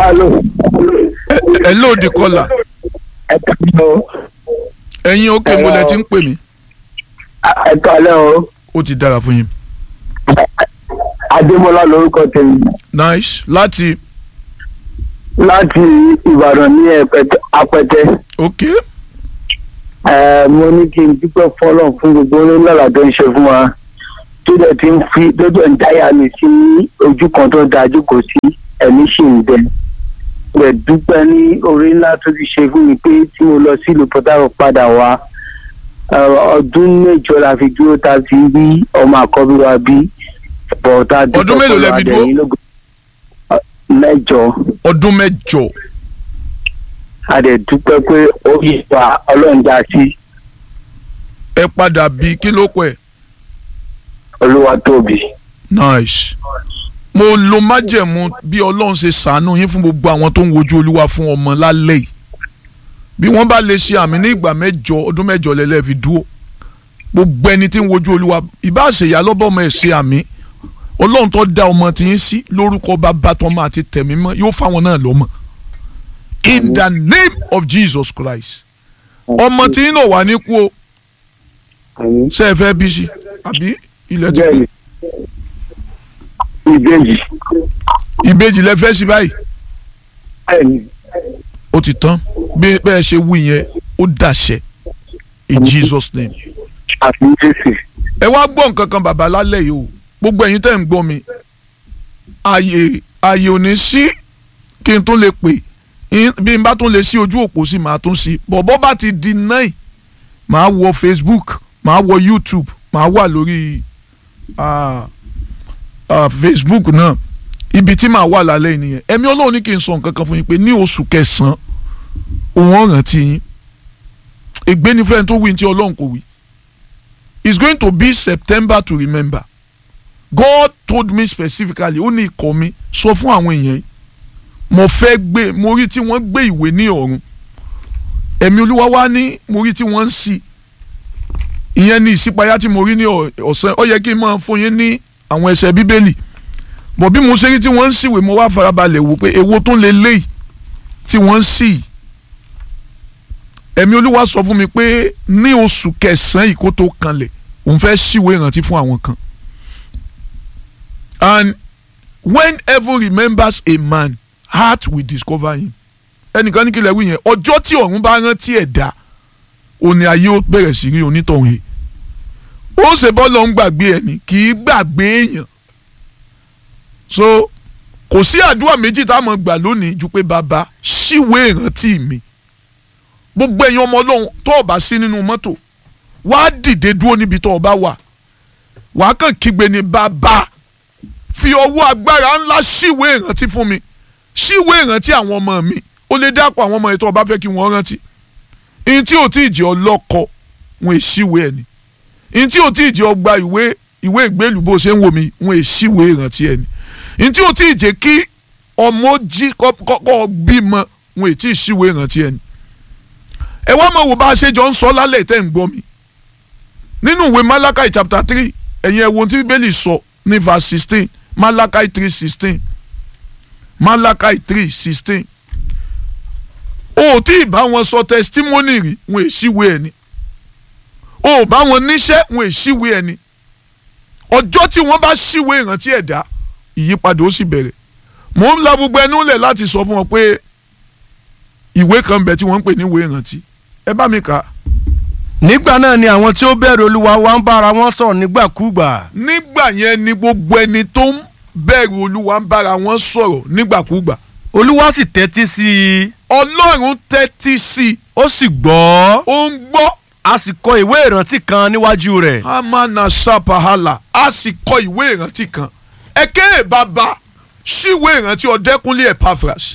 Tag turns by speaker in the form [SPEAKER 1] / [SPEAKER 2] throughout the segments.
[SPEAKER 1] alo
[SPEAKER 2] ẹ lóòdì kọlà
[SPEAKER 1] ẹ kàlẹ́ o
[SPEAKER 2] ẹ̀yin òkè mo lẹ ti ń pè mí
[SPEAKER 1] ẹ kàlẹ́ o
[SPEAKER 2] ó ti dára fún yín
[SPEAKER 1] adémọlá lórúkọ tèmi
[SPEAKER 2] nice láti
[SPEAKER 1] láti ìbàdàn ní Ẹ̀pẹ̀tẹ̀- apẹtẹ
[SPEAKER 2] ok
[SPEAKER 1] ẹ mo ní kí n dúpẹ́ fọlọ́n fún gbogbo onílọ́lá tó ń ṣe fún wa tó dẹ̀ ti ń fi tó dẹ̀ ń dáyà mi sí ojú kan tó dájú kò sí ẹ̀mí sì ń bẹ rẹ̀ dúpẹ́ ní orí ńlá tó ti ṣe fún mi pé tí mo lọ sílùú Port Harcourt padà wá ẹ, ọdún mẹ́jọ la fi dúró ta fi rí ọmọ àkọ́bí wa bí bọ̀ọ̀tà
[SPEAKER 2] Ọdún mélòó lẹ fi dúró?
[SPEAKER 1] mẹ́jọ
[SPEAKER 2] ọdún mẹ́jọ
[SPEAKER 1] a dẹ̀ dúpẹ́ pé ó yí wa ọlọ́run já sí
[SPEAKER 2] ẹ padà bí kí ló pẹ
[SPEAKER 1] olúwa tóbi.
[SPEAKER 2] nice mo lo májẹ̀mú bí ọlọ́run ṣe ṣàánú yín fún gbogbo àwọn tó ń wojú olúwa fún ọmọ lálẹ́ yìí bí wọ́n bá lè ṣe àmì ní ìgbà mẹ́jọ ọdún mẹ́jọ lẹ́lẹ́ fi dúró gbogbo ẹni tí ń wojú olúwa ìbá ṣèyá lọ́bọ̀ ọmọ ẹ̀ ṣe àmì ọlọ́run tó dá ọmọ tí ń sí lórúkọ bàbá tọmọ àti tẹ̀mí mọ́ yóò fáwọn náà lọ́mọ in the name of Jesus Christ ọmọ tí ń náà wà ní kú o
[SPEAKER 1] Àmín.
[SPEAKER 2] ṣe é fẹ́ bí sí àbí ilẹ̀ ti
[SPEAKER 1] bẹ́ẹ̀ni ìbejì
[SPEAKER 2] ìbejì lẹ fẹ́ sí báyìí
[SPEAKER 1] bẹ́ẹ̀ni
[SPEAKER 2] ó ti tán bí bẹ́ẹ̀ ṣe wí yẹn ó dàṣẹ in Jesus name.
[SPEAKER 1] àfi jésù
[SPEAKER 2] ẹ wá gbọ́ nǹkan kan bàbá lálẹ́ yìí o gbogbo ẹ̀yin tẹ́ ń gbọ́ mi ààyè ààyè ò ní sí kí n tún lè pè in- bí n bá tún lè sí ojú òpó sí màá tún sí bọ̀bọ́ bá ti di nine màá wọ Facebook màá wọ YouTube màá wà lórí ah, ah, Facebook náà ibi tí màá wà lálẹ́ yìí nìyẹn ẹ̀mí Ọlọ́run ní kí n sọ nǹkan kan fún yín pé ní oṣù kẹsàn-án òun ọ̀ràn tí yín ègbénifẹ́ tó wí ní tí Ọlọ́run kò wí it's going to be September to remember God told me specifically ó ní ikọ̀ mi sọ fún àwọn èèyàn yìí mo fẹ́ gbé mo rí tí wọ́n gbé ìwé ní ọ̀run ẹ̀mí olúwa wá ní mo rí tí wọ́n ń ṣí ìyẹn ní ìṣípayá tí mo rí ní ọ̀- ọ̀sán ó yẹ kí n máa fún yín ní àwọn ẹsẹ̀ bíbélì bọ̀ bí mo ṣe rí tí wọ́n ń ṣíwèé mo wá farabalẹ̀ wò pé èwo tó lè léyìí tí wọ́n ń ṣí yìí ẹ̀mí olúwa sọ fún mi pé ní oṣù kẹsàn-án yìí kó tó kanlẹ̀ òun fẹ́ ṣíwèé ìrántí fún àwọn kan and when heaven remembers a man heart will discover him ẹnìkan ní kílẹ̀ wí yẹn ọjọ́ tí ọ̀run bá rántí ẹ̀dá òní ayé ó bẹ̀rẹ̀ sí rí onítọ̀hún yìí ó ṣe bọ́ọ̀lù ń gbàgbé ẹni kì í gbàgbé èèyàn so kò sí àdúrà méjì tá a mọ̀ gbà lónìí ju pé bàbá ṣíwèé ìrántí mi gbogbo ẹ̀yin ọmọ ọlọ́run tó o bá sí nínú mọ́tò wàá dìde dúró níbi tó o bá wà wàá kàn kígbe ní bàbá fi ọwọ́ agbára ńlá ṣíwèé ìrántí fún mi ṣíwèé ìrántí àwọn ọmọ mi ó lè dápọ̀ àwọn ọmọ yẹn tó o bá fẹ́ kí wọ́n rántí ìyìn tí ò tí ì jẹ́ ọlọ́kọ wọn è ṣíwèé ẹ̀ ni ìyìn tí ò tí ì jẹ́ ọgbà ìwé ìwé ìgbélú bó ṣe ń wò mí wọn è ṣíwèé ìrántí ẹ̀ ni ìyìn tí ò tí ì jẹ́ kí ọmọ jí kọ́kọ́ bímọ wọn è tí ì ṣíwèé ìrántí ẹ̀ ni ẹ wá mọ̀ wò bá a ṣe jọ ń sọ lálẹ́ tẹ́ ń gbọ́ mi nínú ìwé Malachi chapter three ẹ̀yin ẹ wo ohun tí bíbélì sọ ní verse sixteen Malachi three sixteen Malachi three sixteen o ò tí ì bá wọn sọ testimony rí wọn èsìwé ẹni o ò bá wọn níṣẹ́ wọn èsìwé ẹni ọjọ́ tí wọ́n bá ṣíwé ìrántí ẹ̀dá ìyípadà ó sì bẹ̀rẹ̀ mò ń la gbogbo ẹnu lẹ̀ láti sọ fún wọn pé ìwé kan bẹ̀ tí wọ́n ń pè ní ìwé ìrántí ẹ bá mi kà á.
[SPEAKER 3] nígbà náà ni àwọn tí ó bẹ̀rù olúwa wa ń bára wọn sọ̀rọ̀ nígbàkúgbà
[SPEAKER 2] nígbà yẹn ni gbogbo ẹni tó ń bẹ̀rù olúwa ń bára wọn sọ̀rọ̀ nígbàkúgbà
[SPEAKER 3] olúwa sì tẹ́tí sí i
[SPEAKER 2] ọlọ́run tẹ́tí sí i
[SPEAKER 3] ó sì gbọ́
[SPEAKER 2] ó ń gbọ́
[SPEAKER 3] a sì kọ ìwé ìrántí kan níwájú rẹ̀
[SPEAKER 2] amana sapahala a sì kọ ìwé ìrántí kan ẹ̀kẹ́ bàbá ṣíwé ìrántí ọ̀dẹ́kúnlé Epaphras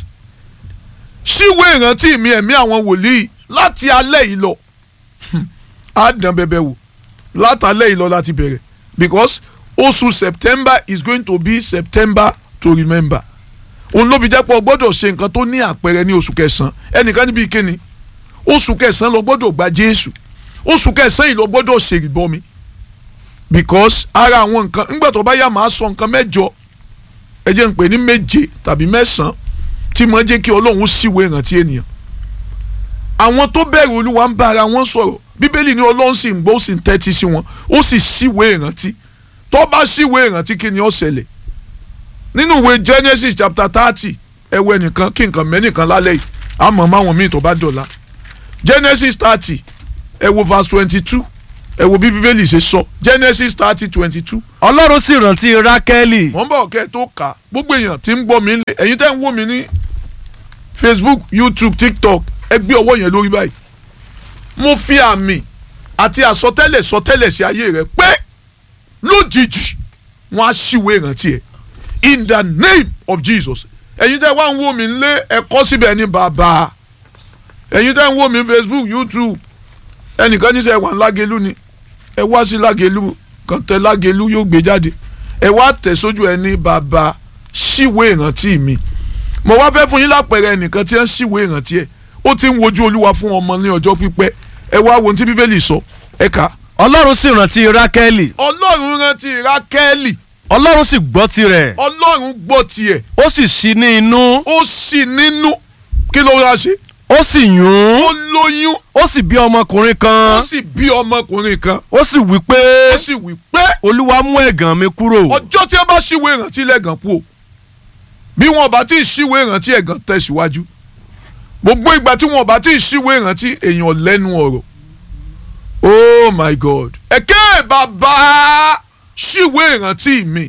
[SPEAKER 2] ṣíwé ìrántí mi ẹ̀mí àwọn wòlíì láti alẹ́ yìí lọ á dán bẹ́bẹ́ wò látàlẹ́ yìí lọ láti bẹ̀rẹ̀ because oṣù September is going to be September to remember òun ló fi jẹ́ pé o gbọ́dọ̀ ṣe nǹkan tó ní àpẹẹrẹ ní oṣù kẹsàn-án ẹnìkan níbi ìkíni oṣù kẹsàn-án lọ gbọ́dọ̀ gba Jésù oṣù kẹsàn-án yìí lọ gbọ́dọ̀ ṣèrìbọmi because ara àwọn nǹkan ńgbà tó bá yá máa sọ nǹkan mẹ́jọ ẹ jẹ́ ń pè ní méje tàbí mẹ́sàn-án tí mo jẹ́ kí ọlọ́run síwèé ìrántí ènìyàn àwọn tó bẹ̀rù olúwa ń bá ara wọn sọ̀rọ̀ bíbélì ní ọlọ́run sì ń gbọ́ ó sì ń tẹ́tí sí wọn ó sì síwèé ìrántí tó bá síwèé ìrántí kí ni ó ṣẹlẹ̀ nínú ìwé Genesis chapter thirty ẹwọ ẹnìkan kí nǹkan mẹ́nìkan lálẹ́ yìí àmọ́ máwọn míì tó bá dọ̀la Genesis thirty ẹwọ verse twenty two ẹwọ bí bíbélì ṣe sọ Genesis thirty twenty two
[SPEAKER 3] ọlọ́run sì rántí rákẹ́lì
[SPEAKER 2] wọ́n bọ̀ kẹ́ ẹ tó kà á gbogbo èèyàn tí ń gbọ́ mi lé ẹ̀yin tẹ́ ń wò mí ní Facebook YouTube TikTok ẹ gbé ọwọ́ yẹn lórí báyìí mo fi àmì àti àsọtẹ́lẹ̀ sọtẹ́lẹ̀ sí ayé rẹ pé lójijì wọ́n á ṣìwé ìrántí ẹ̀ in the name of Jesus ẹ̀yin tẹ́ wá ń wò mí lé ẹ̀kọ́ síbẹ̀ ní bàbá ẹ̀yin tẹ́ ń wò mí Facebook YouTube ẹnìkan ní sẹ́ wà ń lágẹ̀lú ni ẹ wá sí lágẹ̀lú kan tẹ lágẹ̀lú yóò gbé jáde ẹ wá tẹ̀ sójú ẹ ní bàbá ṣíwé ìrántí mi mo wá fẹ́ fún yín lápẹẹrẹ ẹnìkan tí ẹ ń ṣíwé ìrántí ẹ ó ti ń wojú olúwa fún ọmọ ní ọjọ́ pípẹ́ ẹ wá wo ohun tí bíbélì sọ ẹ kà á.
[SPEAKER 3] ọlọ́run sì rántí rákẹ́lì
[SPEAKER 2] ọlọ́run rántí rákẹ́lì
[SPEAKER 3] ọlọ́run sì gbọ́ tirẹ̀
[SPEAKER 2] ọlọ́run gbọ́ tiẹ̀
[SPEAKER 3] ó sì ṣí ní inú
[SPEAKER 2] ó sì nínú kí ló wá ṣe
[SPEAKER 3] ó sì yún
[SPEAKER 2] ó lóyún
[SPEAKER 3] ó sì bí ọmọkùnrin
[SPEAKER 2] ó
[SPEAKER 3] kan
[SPEAKER 2] sì bí ọmọkùnrin kan
[SPEAKER 3] ó sì wí pé
[SPEAKER 2] ó sì wí pé
[SPEAKER 3] olúwa mú ẹ̀gàn mi kúrò
[SPEAKER 2] ọjọ́ tí wọ́n bá ṣíwèé ìrántí lẹ́gàn kú o bí wọn bá tí ì ṣíwèé ìrántí ẹ̀gàn tẹ̀síwájú gbogbo ìgbà tí wọn bá tí ì ṣíwèé ìrántí èèyàn lẹ́nu ọ̀rọ̀ oh my god ẹ̀kẹ́ bàbá ṣíwèé ìrántí mi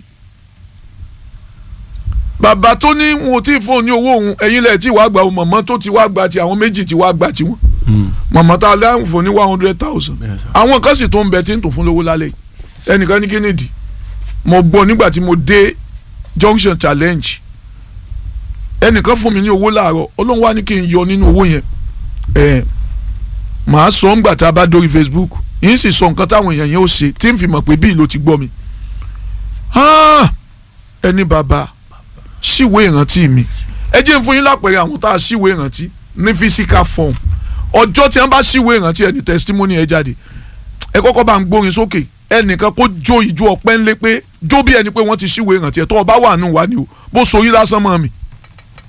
[SPEAKER 2] bàbá tó ní wọn ò tí ì fún un ní owó òun ẹ̀yin lẹ̀ tí wàá gba òun mọ̀mọ́ tó ti wá gba ti àwọn méjì tí wàá gba tiwọn mọ̀mọ́ tá a lẹ́yìn fún ní one hundred thousand
[SPEAKER 3] Yes, sir.
[SPEAKER 2] àwọn kan sì tó ń bẹ tí ń tò fún lówó lálẹ́ yìí ẹnìkan ní kennedy mo gbọ́ nígbà tí mo dé junction challenge ẹnìkan fún mi ní owó láàárọ̀ ọlọ́run wá ní kí n yọ nínú owó yẹn ẹ̀ màá sọ ńgbà tá a bá dórí facebook yìí sì sọ nǹkan táwọn èèyàn yẹn ó ṣe tí n fi mọ̀ pé bíi ló ti gbọ́ mi Ah! ẹni bàbá ṣíwèé ìrántí mi ẹ jẹ́ n fún yín lápẹ̀rẹ̀ àwọn tá a ṣíwèé ìrántí ní physical form ọjọ́ tí wọ́n bá ṣíwèé ìrántí ẹni testimony ẹ jáde ẹ kọ́kọ́ bá ń gbórin sókè ẹnìkan kó jó ìjó ọpẹ́ ńlẹ́ pé jó bí ẹni pé wọ́n ti ṣíwèé ìrántí ẹ̀ tó o bá wà nù wá ni o bó so yín lásán mọ́ mi